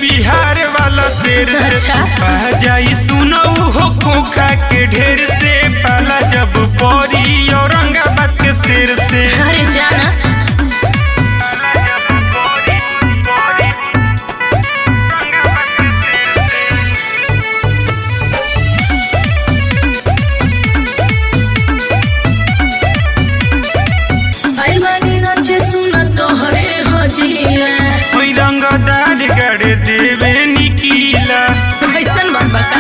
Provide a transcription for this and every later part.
बिहार वाला शेर से अच्छा। पा जाई सुनो हो खोखा के ढेर से पाला जब पौरी औरंगाबाद के शेर से अरे जाना आइल बानी नाचे सुना तोहरे हजीला ओई रंगदार गड़ देवे निकीला कैसन बात बता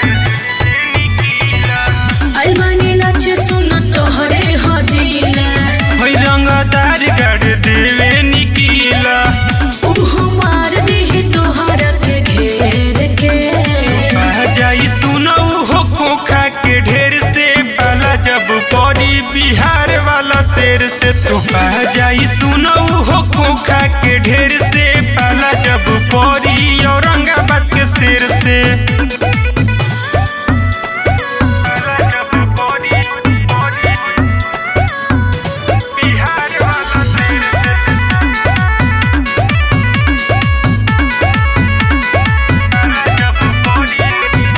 आइल बानी नाचे सुना तोहरे हजीला ओई रंगदार गड़ देवे निकीला उहो मार दी तोहरा के घेर के पा जाई सुनो हो खोखा के ढेर से पाला जब पौरी बिहार वाला शेर से तो पा जाई सुनो हो खोखा के ढेर से पाला जब पौरी औरंगाबाद के शेर से पाला जब पौरी, पौरी, बिहार वाला शेर से पाला जब पौरी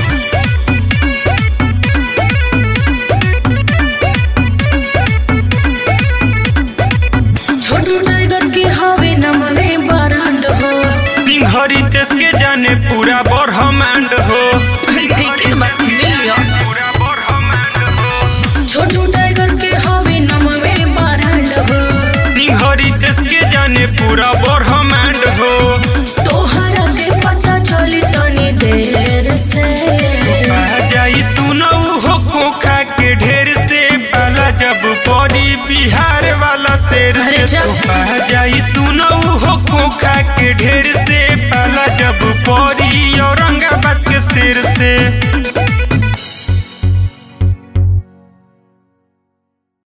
छोटू टाइगर के हवे नमवे बरांड हो सिंहरी देश के जाने पूरा ब्रह्मांड हो ठीक है बात मिलियो पूरा ब्रह्मांड हो छोटू टाइगर के हवे नमवे बरांड हो सिंहरी देश के जाने पूरा ब्रह्मांड हो तोहरा के पता चली तनी देर से आ जाई सुनो हो खोखा के ढेर से पाला जब पौरी बिहार वाला शेर अरे से जा। तो आ जाई